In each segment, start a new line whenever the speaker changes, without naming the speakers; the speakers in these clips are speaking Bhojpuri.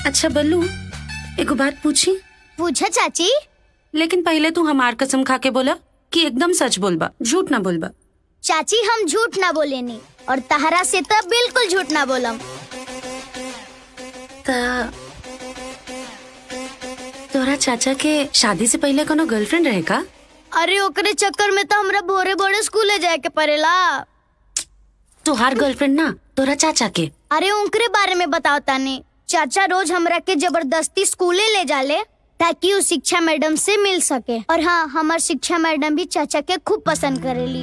अच्छा बल्लू एगो बात पूछी
पूछा चाची
लेकिन पहले तू हमार कसम खा के बोला कि एकदम सच बोलबा झूठ ना बोलबा
चाची हम झूठ ना बोलेनी और तहरा से तब बिल्कुल झूठ ना बोलम
ता तोरा चाचा के शादी से पहले कोनो गर्लफ्रेंड रहे का
अरे ओकरे चक्कर में तो हमरा भोरे भोरे स्कूले जाए के पड़ेला
तोहार गर्लफ्रेंड ना तोरा चाचा के
अरे उनकरे बारे में बताओ तानी चाचा रोज हमरा के जबरदस्ती स्कूले ले जाले ताकि वो शिक्षा मैडम से मिल सके और हाँ हमार शिक्षा मैडम भी चाचा के खूब पसंद करेली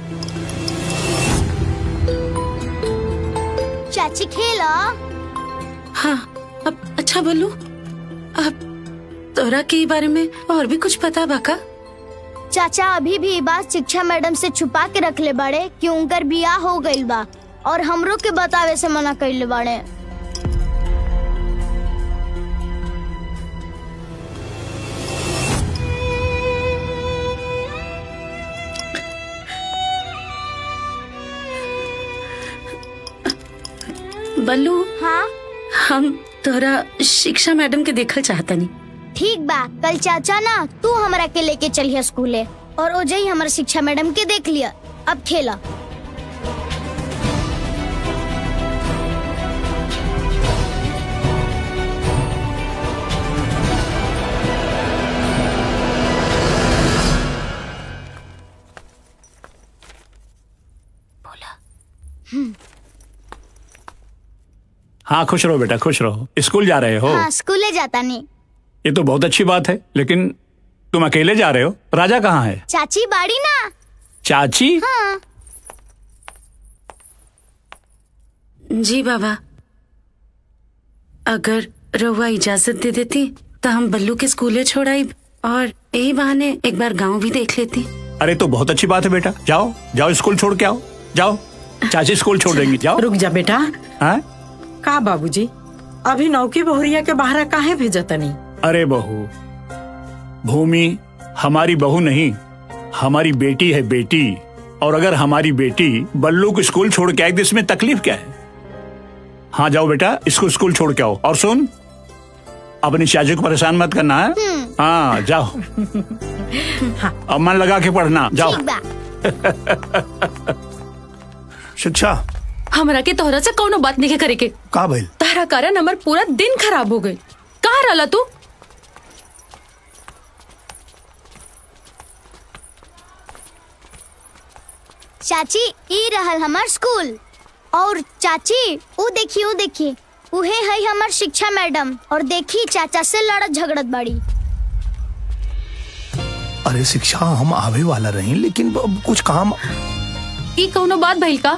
चाची खेला
हाँ अब अच्छा बोलू अब तोरा के बारे में और भी कुछ पता बा का
चाचा अभी भी ई बात शिक्षा मैडम से छुपा के रखले बाड़े कि उनकर बियाह हो गइल बा और हमरो के बतावे से मना कइले बाड़े
बल्लू
हाँ
हम तोरा शिक्षा मैडम के देखल चाहता नहीं
ठीक बा कल चाचा ना तू हमरा के लेके चलिए स्कूले और ओजे ही हमारा शिक्षा मैडम के देख लिया अब खेला
हाँ खुश रहो बेटा खुश रहो स्कूल जा रहे हो
हाँ स्कूले जाता नहीं
ये तो बहुत अच्छी बात है लेकिन तुम अकेले जा रहे हो राजा कहाँ है
चाची बाड़ी ना
चाची
हाँ
जी बाबा अगर रउआ इजाजत दे देती तो हम बल्लू के स्कूले छोड़ आई और यही बहाने एक बार गांव भी देख लेती
अरे तो बहुत अच्छी बात है बेटा जाओ जाओ स्कूल छोड़ के आओ जाओ चाची स्कूल छोड़ देंगी जाओ
रुक जा बेटा
हाँ
का बाबूजी अभी नौकी बहुरिया के बाहर काहे भेजतनी
अरे बहू भूमि हमारी बहू नहीं हमारी बेटी है बेटी और अगर हमारी बेटी बल्लू को स्कूल छोड़ के आई तो इसमें तकलीफ क्या है हाँ जाओ बेटा इसको स्कूल छोड़ के आओ और सुन अपनी चाची को परेशान मत करना है हाँ जाओ अब मन लगा के पढ़ना जाओ
ठीक बा
शिक्षा
हमरा के तोहरा से कौनो बात नहीं करे के
का भइल
तारा कारण हमर पूरा दिन खराब हो गई कहाँ रहला तू
चाची ई रहल हमार स्कूल और चाची ऊ देखी ऊ देखी उहे है हमार शिक्षा मैडम और देखी चाचा से लड़त झगड़त बाड़ी
अरे शिक्षा हम आवे वाला रही लेकिन अब कुछ काम
ई कौनो बात भइल का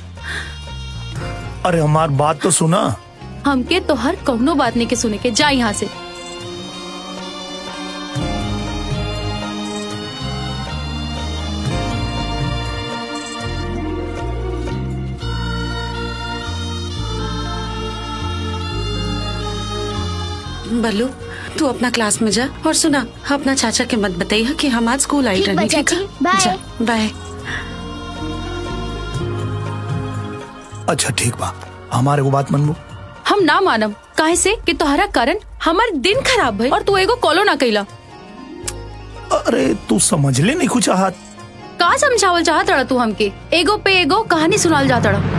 अरे हमार बात तो सुना
हमके तोहर कौनो बात नहीं के सुने के जा यहाँ से
बल्लू तू अपना क्लास में जा और सुना अपना चाचा के मत बताइए कि हम आज स्कूल आई
ठीक बा
रहनी ठीक
चाची,
है
बाय।
जा, बाय
अच्छा ठीक बा हमारे को बात मनबू
हम ना मानम काहे से कि तोहरा कारण हमार दिन खराब भइल और तू एगो कॉलो ना कैला
अरे तू समझ ले नहीं कुछ हाथ
का समझावल चाहत रहा तू हमके एगो पे एगो कहानी सुनाल जात रहा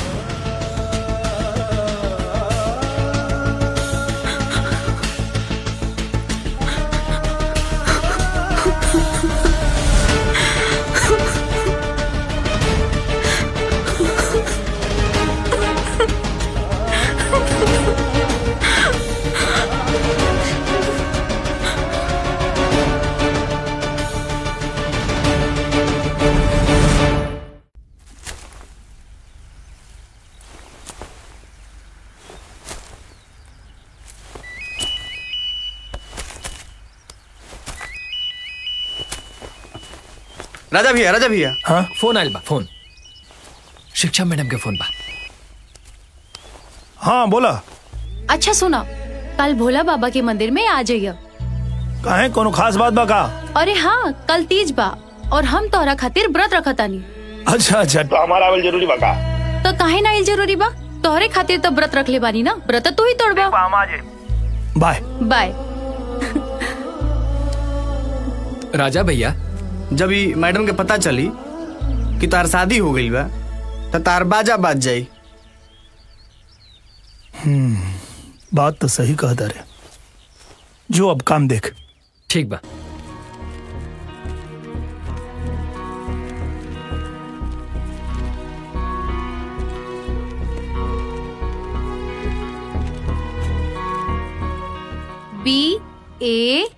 राजा भैया राजा भैया
हाँ
फोन आयल बा फोन शिक्षा मैडम के फोन बा
हाँ बोला
अच्छा सुना कल भोला बाबा के मंदिर में आ जाइए
काहे कोनो खास बात बा का
अरे हाँ कल तीज बा और हम तोहरा खातिर व्रत रखतानी
अच्छा अच्छा तो हमारा आवल जरूरी बा का
तो काहे ना आइल जरूरी बा तोहरे खातिर तो व्रत रख ले बानी ना व्रत तू ही तोड़बा
बाय
बाय
राजा भैया
जब ही मैडम के पता चली कि तार शादी हो गई बा तो तार बाजा बाज जाई
बात तो सही कहता रे जो अब काम देख
ठीक बा
बी ए